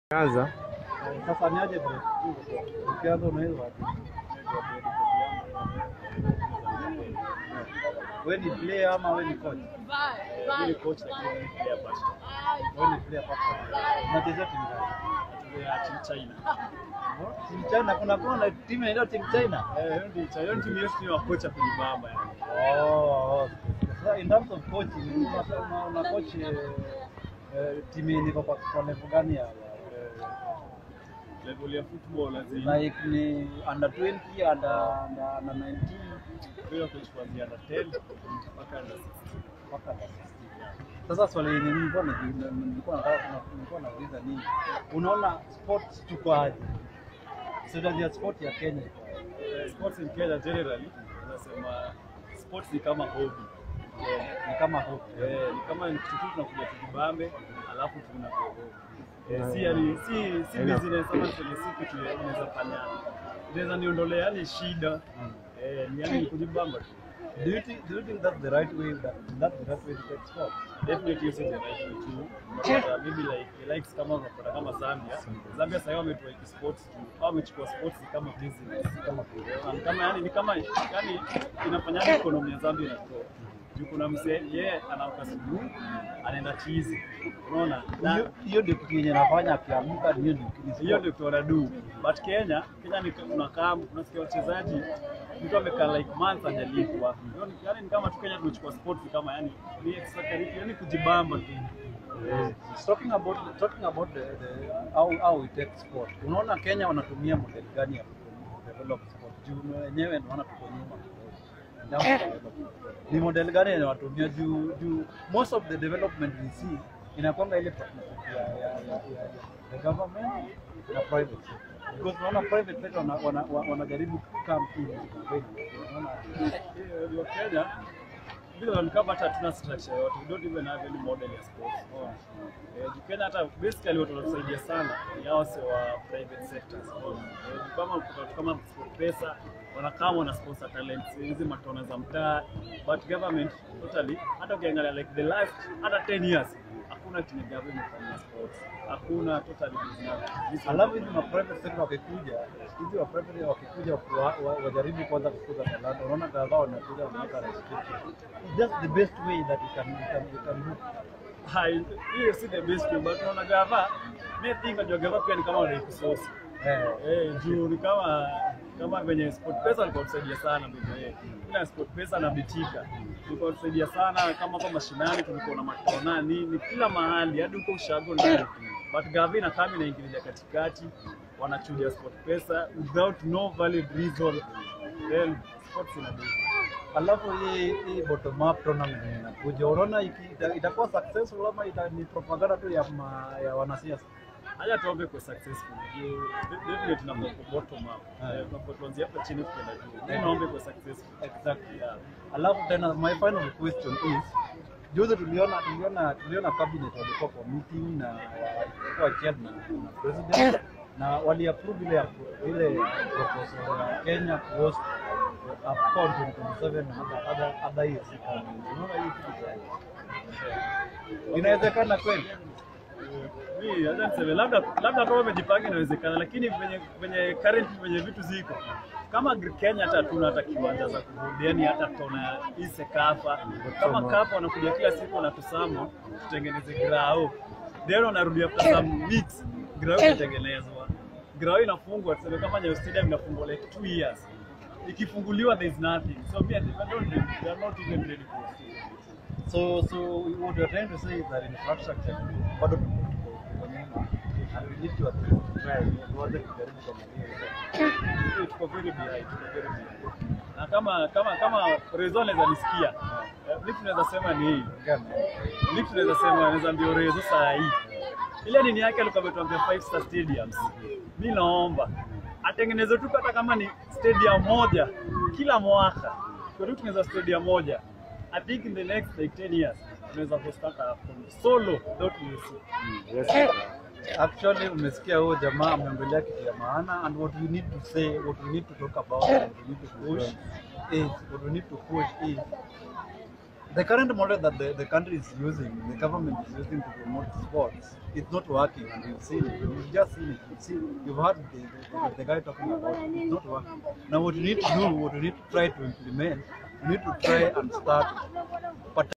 Anza. Sasa ni aje bro? Ukianza unaweza wapi? Wewe ni player ama wewe ni coach? Mimi ni coach lakini mimi ni player first. Wewe ni player papa. Unachezea timu gani? Tunachezea team China. Timu China kuna kuna timu inaitwa timu China. Eh, hiyo ndio China. Hiyo ndio yetu ni wa coach hapo Bamba yani. Oh. Sasa in terms of coaching, una- una- una coach eh, eh, timu yenye iko kwa kwa level gani ya ya- Level ya football lazima like ni under 20, under under, under 19 wewe coach kuanzia under 10 mpaka under 16. mpaka under 16. Sasa swali yenye nilikuwa naji- nilikuwa nataka nilikuwa nauliza nini, unaona sports tuko aje? Strategy ya sport ya Kenya iko aje? Eh, Sports in Kenya generally tunasema sports ni kama hobby. Eh, ni kama hope Eh, ni kama ni kitu tu tunakuja tujibambe alafu tunakuwa hobby. Eh, si yani si si Ina- business ama si si kitu ya- unaweza fanya. Inaweza niondolea yani shida. Mm. Eh, ni yani kujibamba tu. Do you think do you think that's the right way that that's the right way to take sport? Definitely you said the right way too. But uh, maybe like likes kama unapata kama Zambia. Zambia sasa wametoa hiki sports tu. Au wamechukua sports kama business. Kama Eh, ni kama yani ni kama yani inafanya economy ya Zambia inakuwa. Juu kuna mzee yeye anaamka asubuhi anaenda chizi. Unaona? Na hiyo hiyo ndio kitu yenye nafanya akiamka hiyo ndio kitu ni hiyo ndio tunadu. But Kenya, Kenya ni tunakaa tunasikia wachezaji mtu amekaa like months hajalipwa. Hiyo ni- Yani ni kama tu Kenya tumechukua sports kama yani ni extracurricular yani kujibamba tu. Eh, talking about talking about the, the how how we take sport. Unaona Kenya wanatumia model gani ya develop sport? Juu wenyewe naona tuko nyuma kidogo. Ndio, Ni model gani yenye wanatumia juu juu most of the development we see inakwanga ile partnership ya ya ya, ya, ya the government na private sector. Because unaona private sector wana, wana, wana, wanajaribu come in. Unaona Hiyo Kenya bila ni kama hata hatuna structure yote. We don't even have any model ya sports. Unaona? Eh, juu Kenya hata basically watu wanatusaidia sana ni hao wase wa private sectors. Unaona? Eh, juu kama watu kama SportPesa wanakaa wana sponsor talents hizi matona za mtaa but government totally hata ukiangalia like the last hata 10 years hakuna chenye government imefanya sports. Hakuna totally business. Alafu hizi ma private sector wakikuja, hizi wa private wakikuja wa- wa- wajaribu kwanza kukuza talanta. Unaona kadhaa wanakuja wanaweka restriction. It's just the best way that you can you can you can do. Hai, hiyo si the best way, but unaona gava, mi think najua gava pia ni kama wanaikusosi Eh, eh, juu ni kama kama venye SportPesa walikuwa tusaidia sana vile ila SportPesa na Bitika ilikuwa tusaidia sana, kama kwa mashinani tulikuwa na matona nini kila mahali hadi huko ushago ndani, but gava inakaa inaingililia katikati, wanachuja SportPesa without no valid reason, then sports inadu alafu hii hii bottom up tournament yenye inakuja, unaona iki- ita- itakuwa successful ama ita, ni propaganda tu ya ma, ya wanasiasa? Haya tuombe kwa successful. Juu definitely tunafaa ku bottom up. Ah. Eh, Tunafaa tuanzie hapa chini tukienda juu. Mimi naombe kwa successful. Exactly. Yeah. Alafu tena my final question is juzi tuliona tuliona tuliona cabinet walikuwa kwa meeting na walikuwa chaired na, na president na wali approve ile ile proposal ya Kenya to host AFCON 2027 na other other other years. Unaona hii kitu inawezekana kweli? Mimi hata niseme labda labda kama wamejipanga inawezekana, lakini venye venye current venye vitu ziko kama Gr- Kenya hata hatuna hata kiwanja za kurudi, yani hata tuna hii Sekafa kama kafa wanakuja kila siku wanatusamo tutengeneze grao, then wanarudi after some weeks grao inatengenezwa, grao inafungwa, tuseme kama Nyayo Stadium inafungwa like two years, ikifunguliwa there is nothing, so me I don't they are not even ready for it. So so what you're trying to say is that infrastructure bado tuko tuko- tuko nyuma and we need to at least try tuanze kujaribu kwa mali Hiyo tuko very behind, tuko very behind. Na kama kama kama Rezo anaweza nisikia, eh, mimi tunaweza sema ni hii. gani? Mimi tunaweza sema anaweza ndio Rezo saa hii. Ile nini yake alikuwa ametuambia five star stadiums. Mimi naomba atengeneze tu hata kama ni stadium moja kila mwaka. Kwa hiyo tunaweza stadium moja. I think in the next like 10 years tunaweza host hata AFCON solo without Messi. Actually umesikia huyo jamaa ameongelea kitu ya maana and what we need to say what we need to talk about and we need to push is what we need to push is the current model that the, the country is using, the government is using to promote sports, it's not working, and you've seen it. You've just seen it. You've, seen, you've heard the, the, the guy talking about it. It's not working. Now, what you need to do, what you need to try to implement, you need to try and start